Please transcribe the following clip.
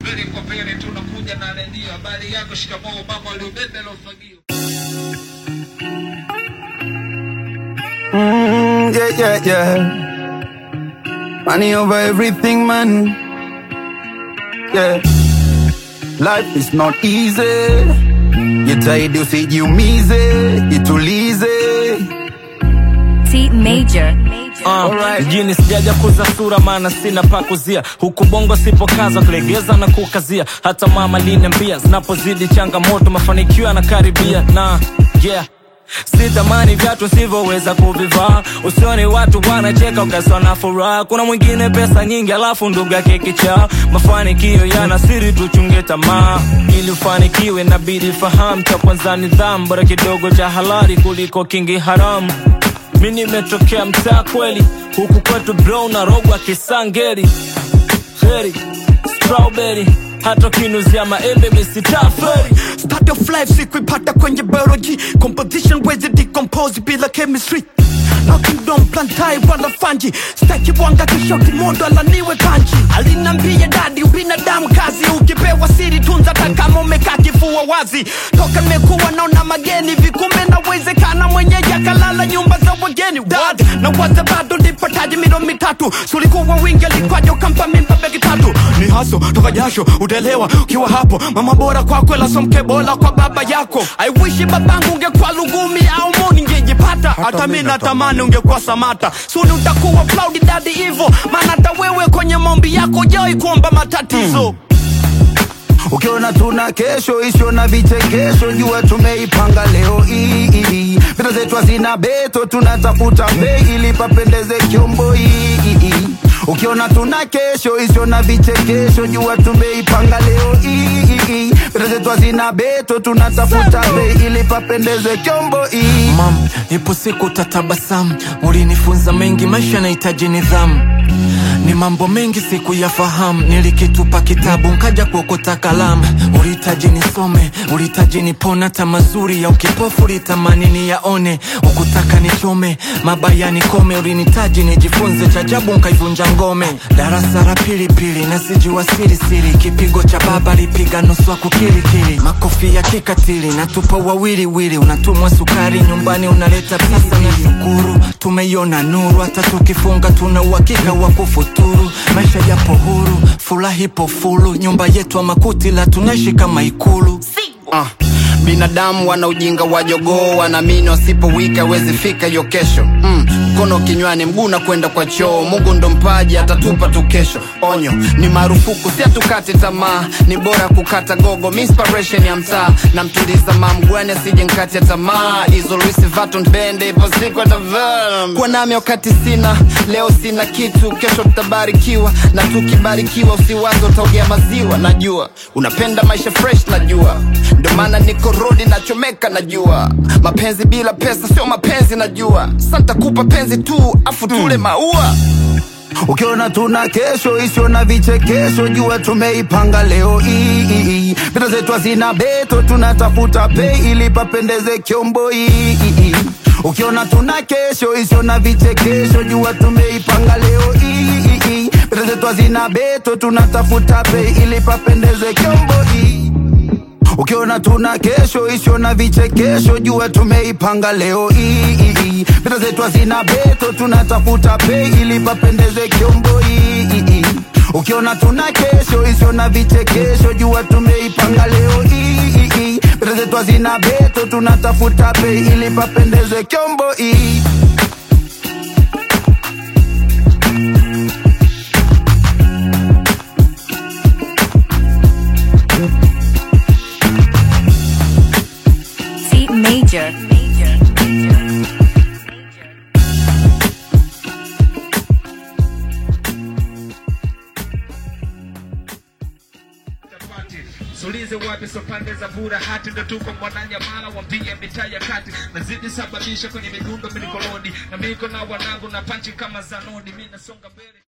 Mbele kwa mbele tunakuja na redio. Habari yako, shikamoo mama uliobeba ile ufagio. Mm, yeah, yeah, yeah. Money over everything, man. Yeah. Life is not easy. Jitahidi usijiumize, jitulize. T Major. Uh, Alright. mjini sijaja kuza sura maana sina pa kuzia huku bongo sipokaza kulegeza na kukazia hata mama liniambia zinapozidi changamoto mafanikio yanakaribia na yeah sitamani vyatu sivyoweza kuvivaa usioni watu wanacheka ukaswa na furaha kuna mwingine pesa nyingi alafu ndugu yake kichaa mafanikio yana siri tuchunge tamaa ili ufanikiwe nabidi fahamu cha kwanza nidhamu bora kidogo cha halali kuliko kingi haramu mi nimetokea mtaa kweli huku kwetu bro na rogwa kisangeri heri strawberry hata ukinuzia maembe misitaferi Start of life sikuipata kwenye biology composition wezi decompose bila chemistry Knocking down plantai wala fanji staki wanga kishoti mondo alaniwe kanji alinambia dadi ubinadamu kazi ukipewa siri tunza hata kama umekaa kifua wazi toka nimekuwa naona mageni vikumbe nawezekana mwenyeji akalala nyumba za wageni dad na waza bado nipataji milo mitatu sulikuwa wingi alikwaja ukampa mimba begi tatu ni haso toka jasho utaelewa ukiwa hapo mama bora kwako ila somke bora kwa baba yako I wish babangu ungekuwa lugumi au mo ningejipata hata mi natamani ungekuwa samata suni utakuwa proud daddy hivo maana hata wewe kwenye maombi yako jawai kuomba matatizo Ukiona tuna kesho isio na vichekesho, jua tumeipanga leo hii. Vita zetu hazina beto, tunatafuta bei ili papendeze kyombo hii. Ukiona tuna kesho isio na vichekesho, jua tumeipanga leo hii. Vita zetu hazina beto, tunatafuta bei ili papendeze kyombo hii. mam ipo siku utatabasamu ulinifunza mengi maisha yanahitaji nidhamu ni mambo mengi siku ya fahamu nilikitupa kitabu nkaja kuokota kalamu ulihitaji nisome ulihitaji nipona hata mazuri ya ukipofu ulitamani niyaone ukutaka nichome mabaya nikome ulinitaji nijifunze chajabu nkaivunja ngome darasa la pilipili nasijua sirisiri kipigo cha baba lipiga nusu kukilikili makofi ya kikatili natupa wawiliwili unatumwa sukari nyumbani unaleta pesa na shukuru tumeiona nuru hata tukifunga tuna uhakika wa kufuturu maisha yapo huru furaha ipo fulu nyumba yetu ama kuti la tunaishi kama ikulu Ah, binadamu wana ujinga wa jogoo wanaamini wasipowika wezi fika hiyo kesho mm, mkono kinywani mguu na kwenda kwa choo mungu ndo mpaji atatupa tu kesho onyo ni marufuku si atukate tamaa ni bora kukata gogo mi inspiration ya mtaa na mtuliza mamgwani asije nkati ya tamaa hizo Louis Vuitton bende ipo siku atavaa kuwa nami wakati sina leo sina kitu kesho tutabarikiwa na tukibarikiwa usiwazo utaogea maziwa najua unapenda maisha fresh najua ndio maana niko rodi nachomeka najua mapenzi bila pesa sio mapenzi najua santa kupa penzi tu afu tule maua Ukiona tuna kesho isio na vichekesho, jua tumeipanga leo hii. Vita zetu hazina beto, tunatafuta pei ili papendeze kyombo hii. Ukiona tuna kesho isio na vichekesho, jua tumeipanga leo hii. Vita zetu hazina beto, tunatafuta pei ili papendeze kyombo hii. Ukiona tuna kesho isio na vichekesho, jua tumeipanga leo hii. Vita zetu hazina beto, tunatafuta pei ili papendeze kyombo hii. Ukiona tuna kesho isio na vichekesho, jua tumeipanga leo hii. Vita zetu hazina beto, tunatafuta pei ili papendeze kyombo hii. T Major. Chapati. Sulize wapi so pande za bura hati ndo tuko mwananyamala wambia mitaa ya kati nazidi sababisha kwenye midundo milikolodi na miko na wanangu na panchi kama zanodi mi nasonga mbele